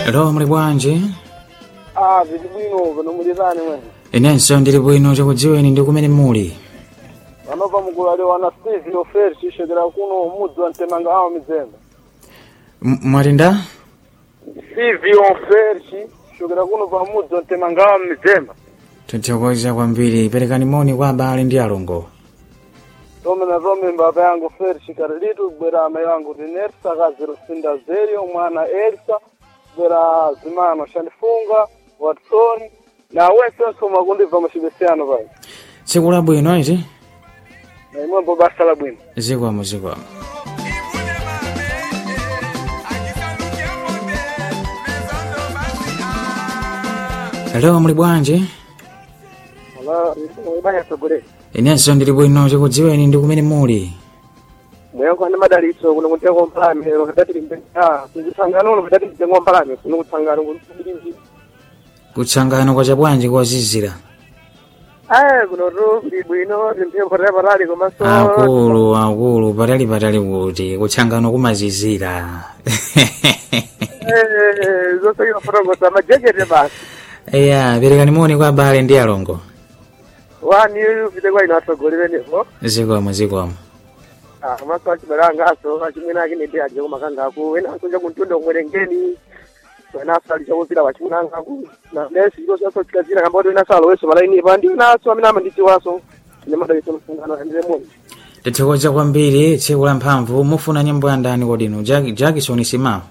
Alo muli bwanji Ah, vili bwino pano mulitani mwene inenso ndili bwino tikudziweni ndi kumene muli vanobva mugulale wana steve oferi cishekera kuno mudzi wa mtemanga awo mizemba M- mwati nda steve oferi cishokera kuno pa mudzi wa mtemanga awo mizemba tithokoza kwambiri perekani moni kwa abale ndi alongo tome na tome mbaba yangu feri chikari litu bwera ama yangu tinersa kaziro sinda zerio mwana elsa bwera zimano shandifunga watsoni na wensenso makundibva machibesiyano pali tsiku labwino iti na imwembo basa la bwino zikwamo zikwamo Alo muli bwanji ibanya sogolera inenso ndili bwino tikudziweni ndi kumene muli mweyangu ane madalitso kuno kutengo mpalame wakadati limbenga kuzisangano uno kadati mtengo mpalame kuno kutsangano kulimbiri kutsangano kwa chabwanji kwazizira aya kuno tu kuli bwino timphepo tapatali komanso akulu akulu patali patali kuti kutsangano kumazizira zonse imafotokoza majekete basi iya perekani moni kwa abale ndi alongo wani upite kwa ino atsogolerenepo zikwamo zikwamo komanso achibalangaso achimwene akine ndi aje kumakangaku enanso chakuntundo kumwerengeni wenaso ali chakupita pachimunangaku na nesi ilo chaso chikazira kamba kuti wenaso aloweso malainipa ndi wenaso amene amandidziwaso ine madalitso msungano andire moni tithokoza kwambiri tsiku la mphamvu mufuna nyimbo ya ndani kodino Jack- jackson simao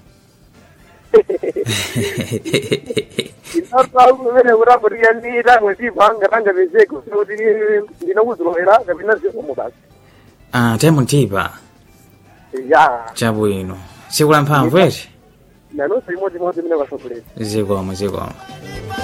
inapa kumene kutapotiya ndi tangwe ndipanga tanga pezeke kuti ndinokuzilowera kapena zikomo basi ah temutipa ya chabwino tsiku la mphamvu eti nanonso imodzimodzi imene kwasokoleza zikwamo zikwamo